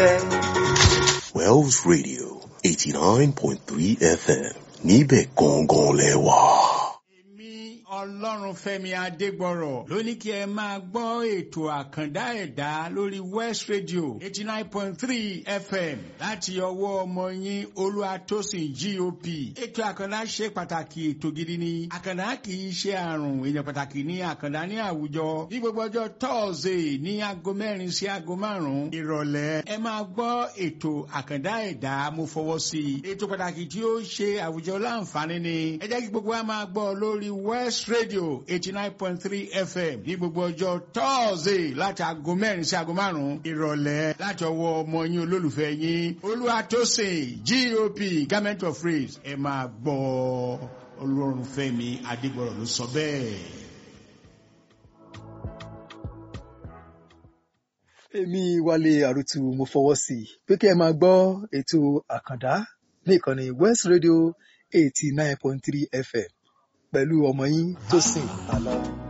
fẹ́. Wells Radio eighty nine point three FM níbẹ̀ gangan lẹ́wà. èmi ọlọ́runfẹ́mi adégbọ̀rọ̀ ló ní kí ẹ máa gbọ́ ètò àkàndá ẹ̀dá lórí west radio eighty nine point three fm láti ọwọ́ ọmọ yín olúwatósìn gop ètò àkàndá ṣe pàtàkì ètò gidi ni àkàndá kì í ṣe àrùn èèyàn pàtàkì ní àkàndá ní àwùjọ ní gbogbo ọjọ́ tọ́ọ̀sì ní aago mẹ́rin sí aago márùn-ún ìrọ̀lẹ́ ẹ máa gbọ́ ètò àkàndá ẹ̀dá mo fọwọ́ sí i ètò pàtàkì tí ó ṣe àwùjọ láǹfààní ni ẹ jẹ́ kí gbogbo wa máa gbọ́ lórí west radio eighty nine point three fm ní gbogbo ọjọ́ tọ́ọ̀sì láti aago mẹ́rin sí aago márùn-ún ìrọ̀lẹ́ láti ọwọ́ ọmọ yín olólùfẹ́ yín olúwatósìn gop government of praise ẹ máa gbọ́ olórunfẹ́mi adégbọ̀rọ̀ ló sọ bẹ́ẹ̀. èmi wálé àrùtù mo fọwọ́ sí i pé kí ẹ máa gbọ́ ètò àkàndá ní ìkànnì west radio eighty nine point three fm pẹ̀lú ọmọ yín tó sìn àlọ́.